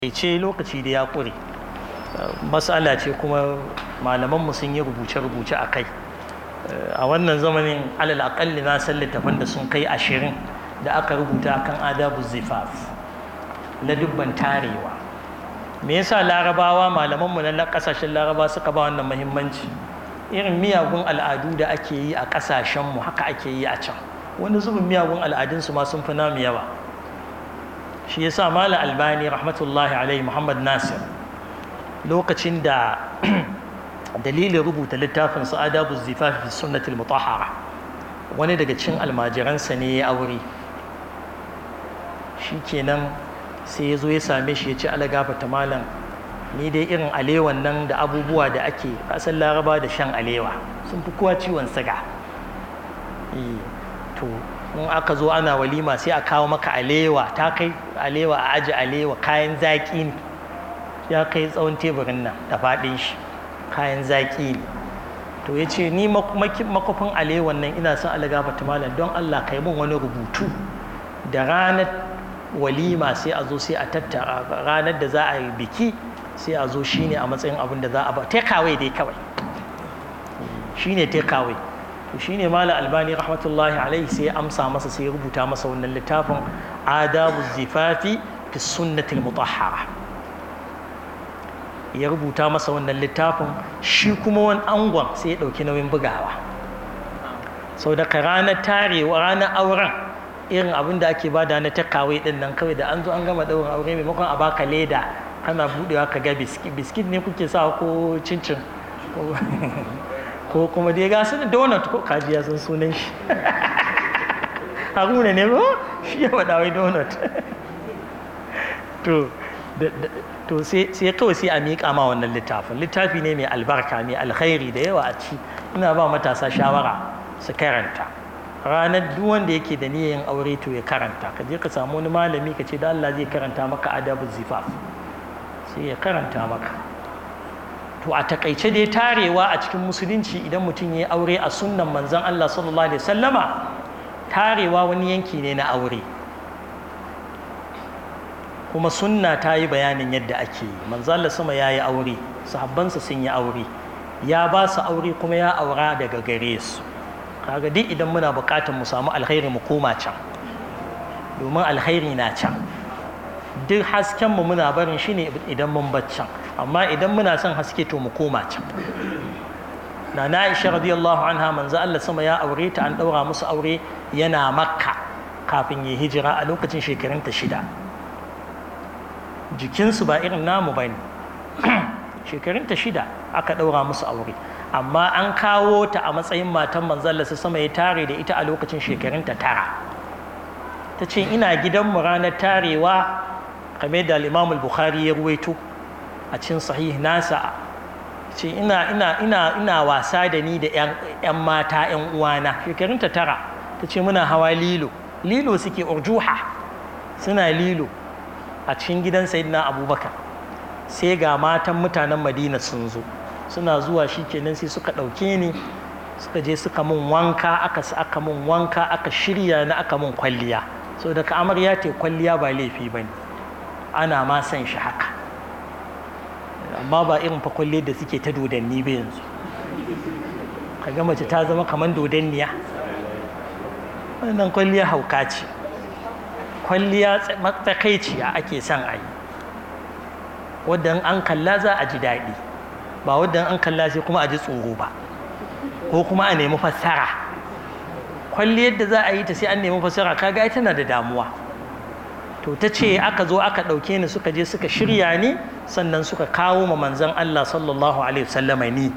ce lokaci da ya ƙure matsala ce kuma malamanmu sun yi rubuce-rubuce a kai a wannan zamanin alal aƙalli na san littafan da sun kai ashirin da aka rubuta kan adabu zifaf na dubban tarewa me yasa larabawa malamanmu na ƙasashen laraba suka ba wannan muhimmanci irin miyagun al'adu da ake yi a ƙasashenmu haka ake yi a can wani zubin miyagun al'adunsu ma sun fi namu yawa shi ya sa mala albani rahmatullahi alaihi muhammad nasir lokacin da dalilin rubuta littafin su adabu zifafi fi sunnatul mutahara wani daga cin almajiransa ne ya aure shi kenan sai ya zo ya same shi ya ce ala gafata malam ni dai irin alewan nan da abubuwa da ake kasan laraba da shan alewa sun fi kowa ciwon siga to in aka zo ana walima sai a kawo maka alewa ta kai alewa a aji alewa kayan zaƙi ne ya kai tsawon teburin nan da faɗin shi kayan zaƙi ne to ya ce ni makwafin alewan nan ina son alagafa malam don allah kai mun wani rubutu da ranar walima sai a zo sai a tattara ranar da za a yi biki sai a zo shine a matsayin abin da za a ba takeaway dai kawai shine takeaway to shine malam albani rahmatullahi alaihi sai ya amsa masa sai ya rubuta masa wannan littafin adabu zifafi fi sunnatil mutahhara ya rubuta masa wannan littafin shi kuma wani angon sai ya ɗauki nauyin bugawa sau da ranar tarewa ranar auren irin abin da ake bada na takawai din nan kawai da an zo an gama ɗaurin aure maimakon a baka leda kana buɗewa ka ga biskit biskit ne kuke sa ko cincin ko kuma dai ga su da donut ko kaji ya san sunan shi haruna ne ko shi ya faɗa wai donut to to sai kawai sai a miƙa ma wannan littafin littafi ne mai albarka mai alkhairi da yawa a ci ina ba matasa shawara su karanta ranar duk wanda yake da niyyar aure to ya karanta ka je ka samu wani malami ka ce da Allah zai karanta maka adabu zifaf sai ya karanta maka to a takaice dai tarewa a cikin musulunci idan mutum ya aure a sunnan manzon Allah sallallahu alaihi wasallama tarewa wani yanki ne na aure kuma sunna ta yi bayanin yadda ake yi manzon Allah sama ya yi aure sahabbansa sun yi aure ya ba su aure kuma ya aura daga gare su kaga duk idan muna buƙatar mu samu alkhairi mu koma can domin alkhairi na can duk hasken mu muna barin shi ne idan mun bar can amma idan muna son haske to mu koma can na na Aisha radiyallahu anha manzo Allah sama ya aure ta an daura musu aure yana makka kafin ya hijira a lokacin shekarunta shida jikinsu ba irin namu bane shekarunta shida aka daura musu aure amma an kawo ta a matsayin matan manzalla su sama ya tare da ita a lokacin shekarunta tara ta ce ina gidanmu ranar tarewa kame da limamul bukhari ya ruwaito a cin sahih nasa ce ina ina ina ina wasa da ni da yan mata yan uwana shekarunta tara ta ce muna hawa lilo lilo suke urjuha suna lilo a cikin gidan sayyidina abubakar sai ga matan mutanen madina sun zo suna zuwa shi kenan sai suka ɗauke ni suka je suka mun wanka aka aka mun wanka aka shirya na aka mun kwalliya so daga amarya te kwalliya ba laifi ba ne ana ma son shi haka amma ba irin fa kwalliyar da suke ta dodanni ba yanzu kaga mace ta zama kamar dodanniya wannan kwalliya hauka ce kwalliya matsakaiciya ake son a yi wadda an kalla za a ji daɗi ba wadda an kalla sai kuma a ji tsoro ba ko kuma a nemi fassara kwalli yadda za a yi ta sai an nemi fassara kaga tana da damuwa to ta ce aka zo aka ɗauke ni suka je suka shirya ni sannan suka kawo ma manzon Allah sallallahu alaihi wasallama ni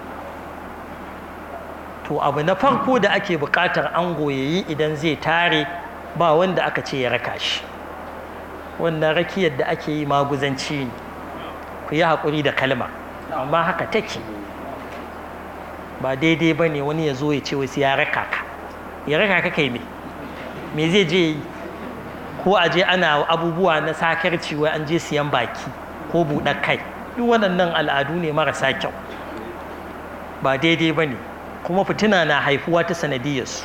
to abu na farko da ake buƙatar ango yayi idan zai tare ba wanda aka ce ya raka shi wannan rakiyar da ake yi maguzanci ne ku yi haƙuri da kalma amma haka take ba daidai ba ne wani ya zo ya ce wasu ya raka ka ya raka ka kai me me zai je yi ko a je ana abubuwa na sakarci wai an je siyan baki ko buɗar kai duk waɗannan al'adu ne marasa kyau ba daidai ba ne kuma fitina na haifuwa ta sanadiyarsu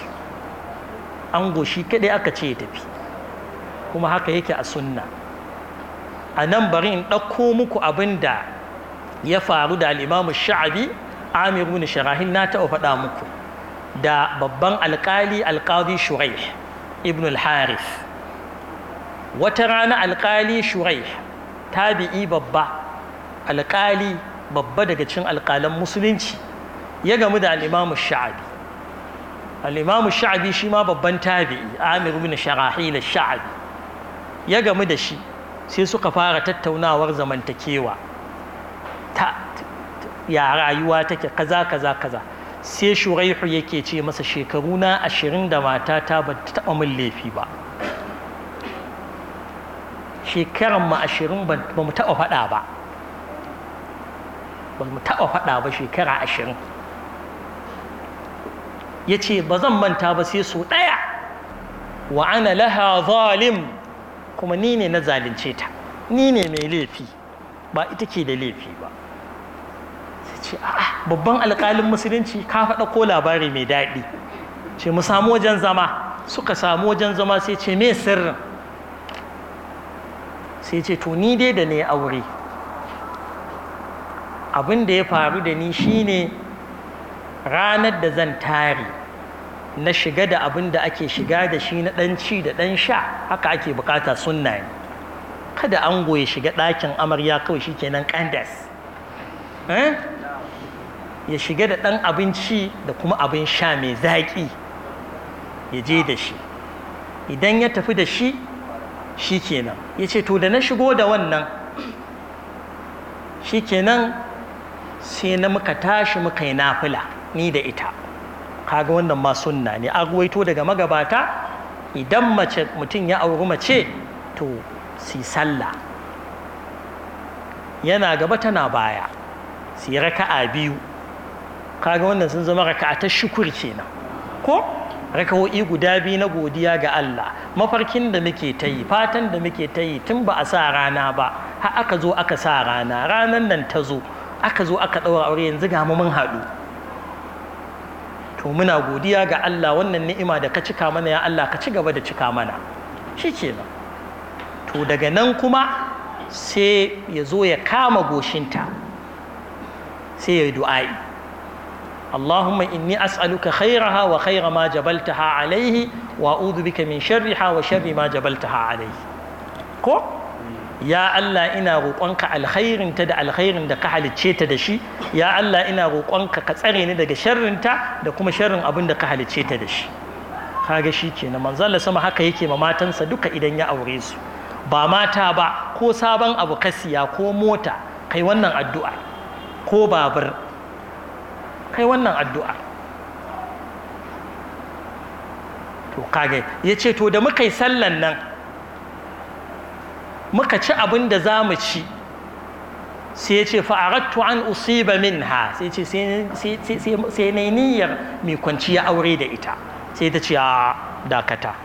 an goshi kaɗai aka ce ya tafi kuma haka yake a sunna a nan bari in ɗauko muku abin da ya faru da al'imamu sha'abi amir ibn sharahil na taɓa faɗa muku da babban alƙali alƙadi shurai ibn al-harith wata rana alƙali shurai tabi'i babba alƙali babba daga cikin alƙalan musulunci ya gamu da al'imamu sha'abi al'imamu sha'abi shi ma babban tabi'i amir ibn sharahil sha'abi ya gamu da shi sai suka fara tattaunawar zamantakewa ta ya rayuwa take kaza kaza kaza sai shuraihu yake ce masa shekaru na ashirin da matata ba ta taɓa min laifi ba shekaran mu ashirin ba mu taɓa faɗa ba ba mu taɓa faɗa ba shekara ashirin ya ce ba zan manta ba sai su ɗaya wa ana laha zalim kuma ni ne na zalunce ta ni ne mai laifi ba ita ke da laifi ba sai ce a'a babban alƙalin musulunci ka faɗa ko labari mai daɗi ce mu samu wajen zama suka samu wajen zama sai ce me sirrin sai ce to ni dai da ne aure abin da ya faru da ni shine ranar da zan tare na shiga da abin da ake shiga da shi na ɗan ci da ɗan sha haka ake bukata sunna ne kada an ya shiga ɗakin amarya kawai shi kenan kandas ya shiga da ɗan abinci da kuma abin sha mai zaƙi ya je da shi idan ya tafi da shi shi kenan ya ce to da na shigo da wannan shi kenan sai na muka tashi muka yi nafila ni da ita kaga wannan ma sunna ne an ruwaito daga magabata idan mace mutum ya auri mace to si sallah yana gaba tana baya si raka'a biyu kaga wannan sun zama raka'a ta shukur kenan ko raka'o'i guda biyu na godiya ga Allah mafarkin da muke ta yi fatan da muke ta yi tun ba a sa rana ba har aka zo aka sa rana ranan nan ta zo aka zo aka ɗaura aure yanzu ga mu mun haɗu to muna godiya ga Allah wannan ni'ima da ka cika mana ya Allah ka ci gaba da cika mana shi kenan to daga nan kuma sai ya zo ya kama goshinta sai ya yi du'a'i Allahumma inni as'aluka khairaha wa khaira ma jabaltaha alaihi wa a'udhu bika min sharriha wa sharri ma jabaltaha alaihi ko ya Allah ina roƙonka alkhairinta da alkhairin da ka halicce ta da shi ya Allah ina roƙonka ka tsare ni daga sharrinta da kuma sharrin abin da ka halicce ta da shi kaga shi kenan manzo Allah sama haka yake ma matansa duka idan ya aure su ba mata ba ko sabon abu kasiya ko mota kai wannan addu'a ko babur kai wannan addu'a to kage yace to da muka yi sallan nan muka ci abin da za mu ci sai ya ce fa'arattu an usiba minha sai ce sai na niyyar mai kwanciya aure da ita sai ta ce a dakata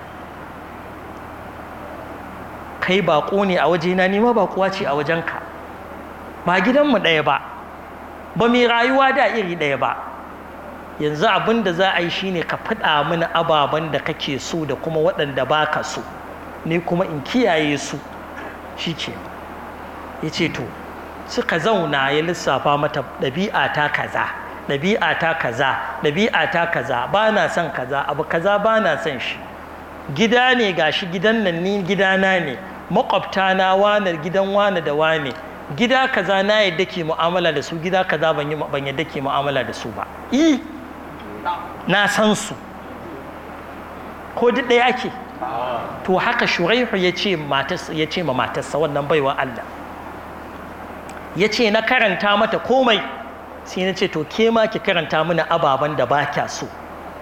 kai baƙo ne a wajena nima baƙuwa ce a wajenka ba gidanmu ɗaya ba ba mai rayuwa da iri ɗaya ba yanzu abin da za a yi shine ka faɗa mini ababen da kake so da kuma waɗanda ba ka so ni kuma in kiyaye su shi ce ya ce to suka zauna ya lissafa mata ɗabi'a ta kaza ɗabi'a ta kaza ɗabi'a ta kaza ba na son kaza abu kaza ba na son shi gida ne gashi gidan nan ni gidana ne makwabta na wane gidan wane da wane gida kaza na yadda ke mu'amala da su gida kaza ban ban yadda ke mu'amala da su ba i na san su ko duk ɗaya ake to haka shuraihu ya ce ya ce ma matarsa wannan baiwa Allah ya ce na karanta mata komai sai na ce to ke ma ki karanta mana ababen da ba kya so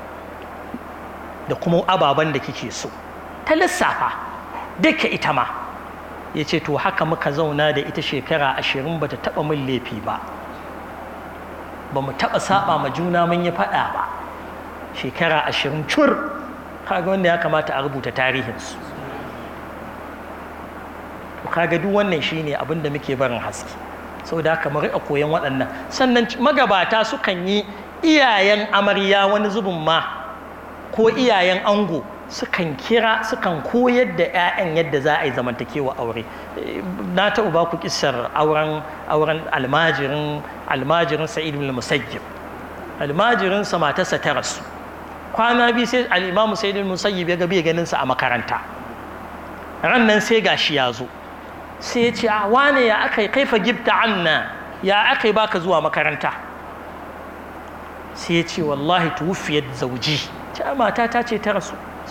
da kuma ababen da kike so ta lissafa duka ita ma ya ce to haka muka zauna da ita shekara ashirin ba ta taɓa min laifi ba ba mu taɓa saba ma juna mun yi faɗa ba shekara ashirin cur kaga wanda ya kamata a rubuta tarihinsu to kaga duk wannan shine abin da muke barin haske saboda haka mu riƙa koyon waɗannan sannan magabata sukan yi iyayen amarya wani zubin ma ko iyayen ango sukan kira sukan koyar da 'ya'yan yadda za a yi zamantakewa aure na taɓa ba ku kissar auren auren almajirin almajirin sa'id ibn musayyib almajirin sa matarsa ta rasu kwana biyu sai al-imamu sa'id ibn musayyib ya ga bai ganin sa a makaranta ran nan sai gashi ya zo sai ya ce a wane ya aka yi kaifa gibta anna ya aka yi baka zuwa makaranta sai ya ce wallahi tuwufiyar zauji ce mata ta ce ta rasu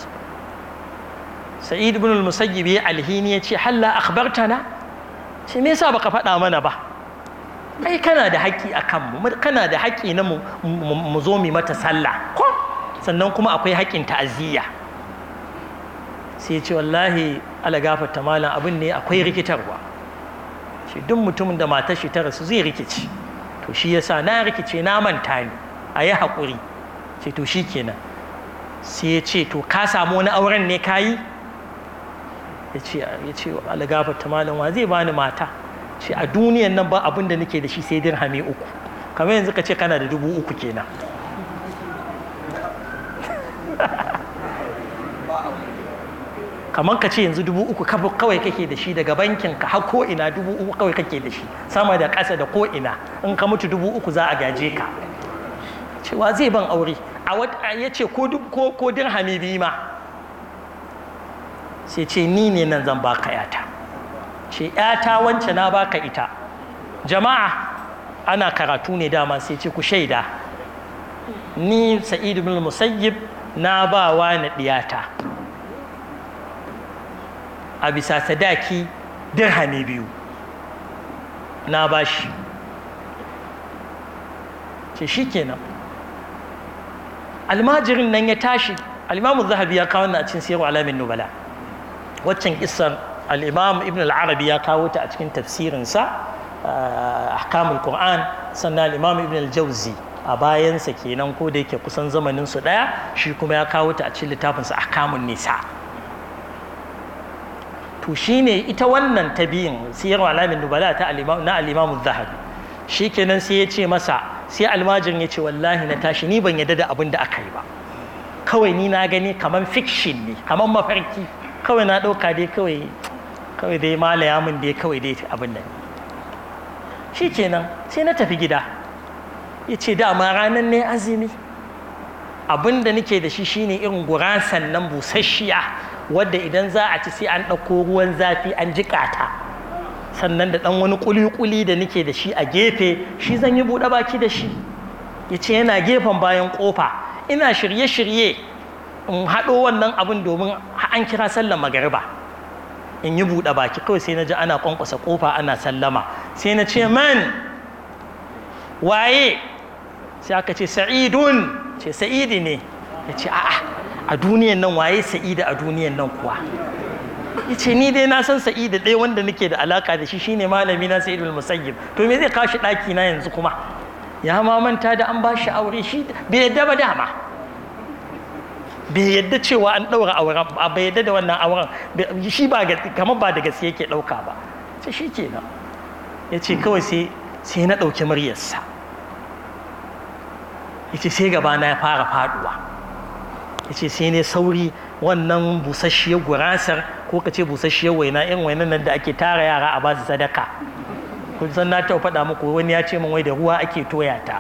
sa'id ibn al-musayyib ya alhini ya ce halla akhbartana ce me yasa baka faɗa mana ba kai kana da haƙƙi a kanmu kana da haƙƙi na mu zo mu mata sallah ko sannan kuma akwai haƙƙin ta'aziyya sai ya ce wallahi ala gafarta malam abin ne akwai rikitarwa shi duk mutumin da matar shi ta rasu zai rikici to shi yasa na rikice na manta ni a yi haƙuri ce to shi kenan sai ya ce to ka samu wani auren ne ka yi ya ce ya ce ala gafarta malam wa zai bani mata ce a duniyan nan ba abin da nake da shi sai dirhami uku kamar yanzu ka ce kana da dubu uku kenan kamar ka ce yanzu dubu uku kawai kake da shi daga bankin ka har ko ina dubu uku kawai kake da shi sama da ƙasa da ko ina in ka mutu dubu uku za a gaje ka cewa zai ban aure a wata ya ce ko ko dirhami biyu ma sai ce ni ne nan zan baka yata ce yata wance na baka ita jama'a ana karatu ne dama sai ce ku shaida ni sa'id bin musayyib na ba wa na diyata a bisa sadaki dirhami biyu na bashi ce shi kenan almajirin nan ya tashi alimamu zahabi ya kawo na cikin siyarwa alamin nubala waccan kisar al'imam ibn al'arabi ya kawo ta a cikin tafsirinsa ahkamul qur'an sannan al'imam ibn al-jauzi a bayansa kenan ko da yake kusan zamaninsu ɗaya shi kuma ya kawo ta a cikin littafinsa ahkamun nisa to shine ita wannan ta biyun siyar alamin nubala ta na alimamu zahabi shi kenan sai ya ce masa sai almajirin ya ce wallahi na tashi ni ban yadda da abin da aka yi ba kawai ni na gani kamar fiction ne kamar mafarki kawai na ɗauka dai kawai kawai dai malaya min dai kawai dai abin nan shi kenan sai na tafi gida ya ce dama ranar ne azumi abin da nake da shi shine irin gurasan nan busasshiya wadda idan za a ci sai an ɗauko ruwan zafi an jiƙa ta sannan da ɗan wani ƙuli-ƙuli da nake da shi a gefe shi zan yi buɗe baki da shi ya ce yana gefen bayan ƙofa ina shirye-shirye in haɗo wannan abin domin an kira sallar magariba in yi buɗe baki kawai sai na ji ana ƙwanƙwasa ƙofa ana sallama sai na ce man waye sai aka ce sa'idun ce sa'idi ne ya ce a'a a duniyan nan waye sa'ida a duniyan nan kuwa ya ce ni dai na san sa'ida ɗaya wanda nake da alaka da shi shine malami na sa'idul musayyib to me zai kashi ɗaki na yanzu kuma ya ma manta da an ba shi aure shi bai yadda ba dama bai yadda cewa an ɗaura auren bai yadda da wannan auren shi ba kamar ba da gaske yake ɗauka ba ce shi kenan ya ce kawai sai na ɗauki muryarsa ya ce sai gabana ya fara faduwa ya ce sai ne sauri wannan busasshiyar gurasar ko ka ce busasshiyar waina yan wainan nan da ake tara yara a basu sadaka kun san na taɓa faɗa muku wani ya ce min wai da ruwa ake toya ta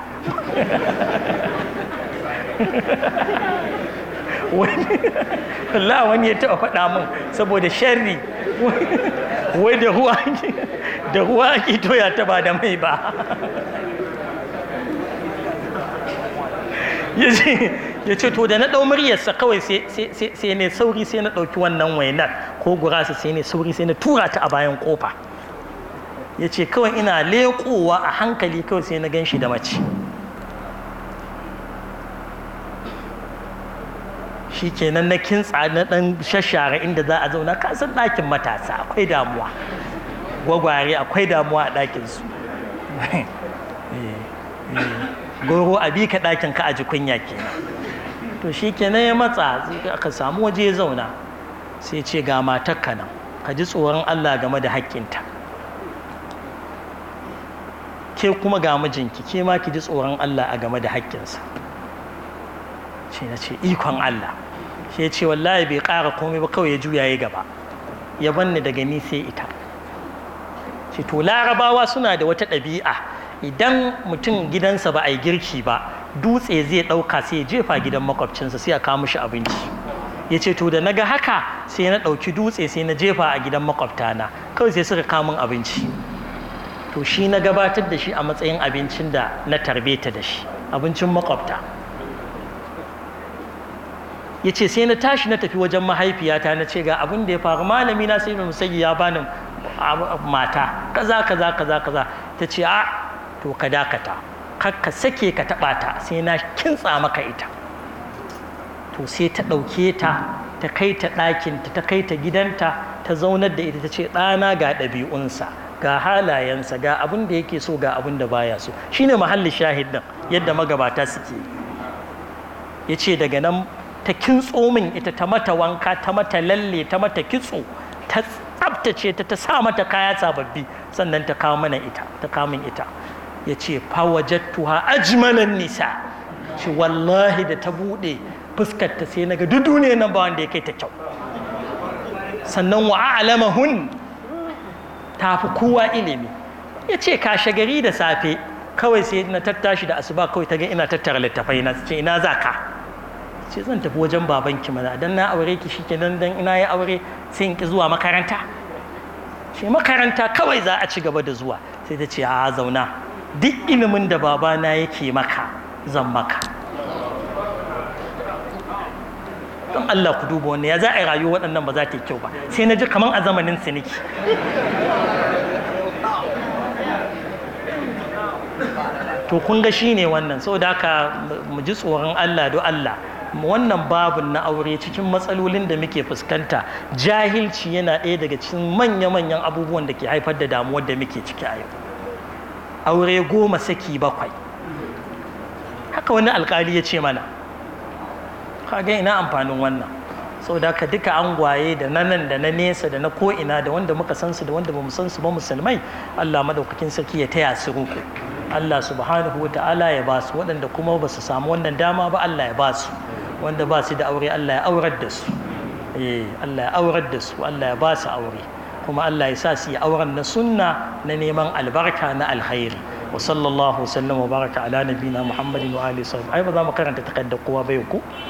wallah wani ya taɓa faɗa min saboda sharri wai da ruwa da ruwa ake toya ta ba da mai ba ya ce to da na ɗau muryarsa kawai sai ne sauri sai na ɗauki wannan wainar ko gurasa sai ne sauri sai na tura ta a bayan ƙofa ya ce kawai ina leƙowa a hankali kawai sai na gan shi da mace shi kenan na kintsa na ɗan shashara inda za a zauna kasan ɗakin matasa akwai damuwa gwagware akwai damuwa a ɗakinsu goro a bi ka ɗakin ka a ji kunya kenan to shi kenan ya matsa aka samu waje ya zauna sai ce ga matakka nan ka ji tsoron Allah game da haƙƙinta ke kuma ga mijinki ke ma ki ji tsoron Allah a game da haƙƙinsa shi na ce ikon Allah sai ya ce wallahi bai ƙara komai ba kawai ya juya ya gaba ya banni daga ni sai ita ce to larabawa suna da wata ɗabi'a idan mutum gidansa ba a yi girki ba dutse zai ɗauka sai ya jefa gidan makwabcinsa sai a kawo mishi abinci ya ce to da na ga haka sai na ɗauki dutse sai na jefa a gidan makwabtana kawai sai suka kawo min abinci to shi na gabatar da shi a matsayin abincin da na tarbe ta da shi abincin makwabta ya ce sai na tashi na tafi wajen mahaifiyata na ce ga abin da ya faru malami na sai musayi ya bani mata kaza kaza kaza kaza ta ce a to ka dakata ka sake ka taɓa ta sai na kintsa maka ita to sai ta ɗauke ta ta kai ta ɗakinta ta kai ta gidanta ta zaunar da ita ta ce ɗana ga ɗabi'unsa ga halayensa ga abin da yake so ga abin da baya so shine mahallin shahid din yadda magabata suke ya ce daga nan ta kintso min ita ta mata wanka ta mata lalle ta mata kitso ta tsabtace ta ta sa mata kaya sababbi sannan ta kawo mana ita ta kawo min ita ya ce fawajattuha ajmalan nisa ce wallahi da ta buɗe fuskar ta sai naga duk duniya nan ba wanda ya kai ta kyau sannan wa a'lamahun ta fi kowa ilimi ya ce kashe gari da safe kawai sai na tattashi da asuba kawai ta ga ina tattara littafai na ce ina za ka ce zan tafi wajen babanki mana dan na aure ki shi kenan dan ina ya aure sai in ki zuwa makaranta ce makaranta kawai za a ci gaba da zuwa sai ta ce a zauna duk ilimin da babana yake maka zan maka don Allah ku duba wannan ya za a yi rayuwa waɗannan ba za ta yi kyau ba sai na ji kamar a zamanin siniki to kun ga shine wannan saboda haka mu ji tsoron Allah do Allah wannan babun na aure cikin matsalolin da muke fuskanta jahilci yana ɗaya daga cikin manya-manyan abubuwan da ke haifar da damuwar da muke ciki a yau aure goma saki bakwai haka wani alkali ya ce mana kaga ina amfanin wannan saboda haka duka angwaye da na nan da na nesa da na ko'ina da wanda muka san su da wanda bamu san su ba musulmai Allah madaukakin sarki ya taya su ruku Allah subhanahu wa ta'ala ya ba su waɗanda kuma ba su samu wannan dama ba Allah ya ba su wanda ba su da aure Allah ya aurar da su eh Allah ya aurar da su Allah ya ba su aure kuma Allah ya sa su yi auren na sunna na neman albarka na alkhairi wa sallallahu wa sallam wa baraka ala nabina muhammadin wa alihi ai ba za mu karanta takaddar kowa bai ku